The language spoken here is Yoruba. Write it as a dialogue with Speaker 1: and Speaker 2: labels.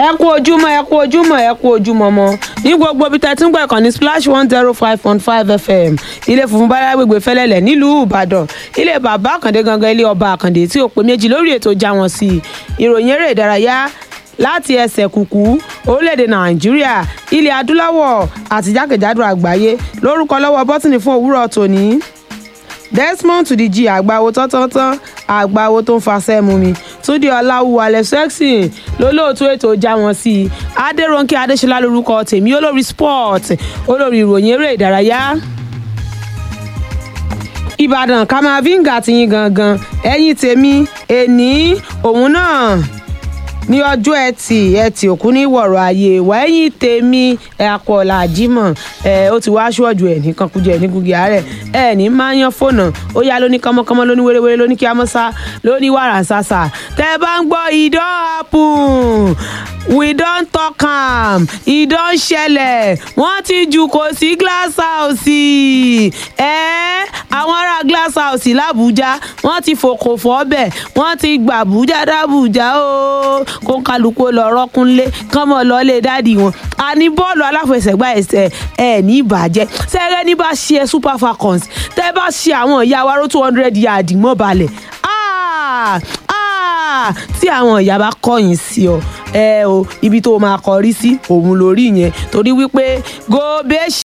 Speaker 1: ẹ kú ojúmọ́ ẹ kú ojúmọ́ ẹ kú ojúmọ́ mọ́ ní gbogbo ibi tẹ́tí ń gbọ́ ìkànnì splash one zero five point five fm ilé funfun bára gbègbè fẹ́lẹ́lẹ̀ nílùú ìbàdàn ilé bàbá àkàndé gangan ilé ọba àkàndé tí ó pé méjì lórí ètò já wọn sí i ìròyìn eré ìdárayá láti ẹsẹ̀ kùkú orílẹ̀-èdè nàìjíríà ilẹ̀ adúláwọ̀ àti jákèjádò àgbáyé lórúkọ lọ́wọ́ bọ́tìnì fún òwúrọ̀ tòní desmond tudiji àgbáwo tọ́tọ́tán àgbáwo tó ń fasẹ́ mu mi túndé ọláwù alẹ́ sẹ́ksì lólóòtú ètò já wọn sí i adéròǹkè adéṣọlá lórúkọ tèmi olórí sport olórí ìròyìn eré ìdárayá ìbàdàn kamavinga ti yín gangan ẹ̀yìn tèmi èní òun náà ní ọjọ́ ẹtì ẹtì òkú ní wọ̀rọ̀ ayé wẹ́yìn tèmi ẹ̀kọ́lá jimoh ẹ̀ ó ti wá aṣọ́jú ẹ̀ ní kankujẹ ẹ̀ ní gugi àárẹ̀ ẹ̀ ní máa yan fóònù ó yá lóní kánmọ́kánmọ́ lóní wéréwéré lóní kíámọ́sá lóní wàràǹsàsà tẹ́ ẹ bá ń gbọ́ ìdán happen we don talk am ìdán ṣẹlẹ̀ wọ́n ti jù kò sí glass house ẹ̀ àwọn ará glass house làbújá wọ́n ti fòkò fọ́bẹ̀ wọ́n ti gbàbújá dábùjá o kó ń kálukú lọ rọ́kúnlé kán mọ̀ lọ́lé dáàdì wọn a ní bọ́ọ̀lù aláfẹsẹ̀gbá ẹsẹ̀ ẹ̀ ní ìbàjẹ́ sẹ́rẹ́ ní bá ṣe super falcons tẹ́ bá ṣe àwọn ìyá wa ró two hundred yard mọ́ balẹ̀ tí àwọn ìyá bá kọ̀yìn sí ọ ẹ o ibi tó máa kọrí sí òun lórí yẹn torí wípé gobe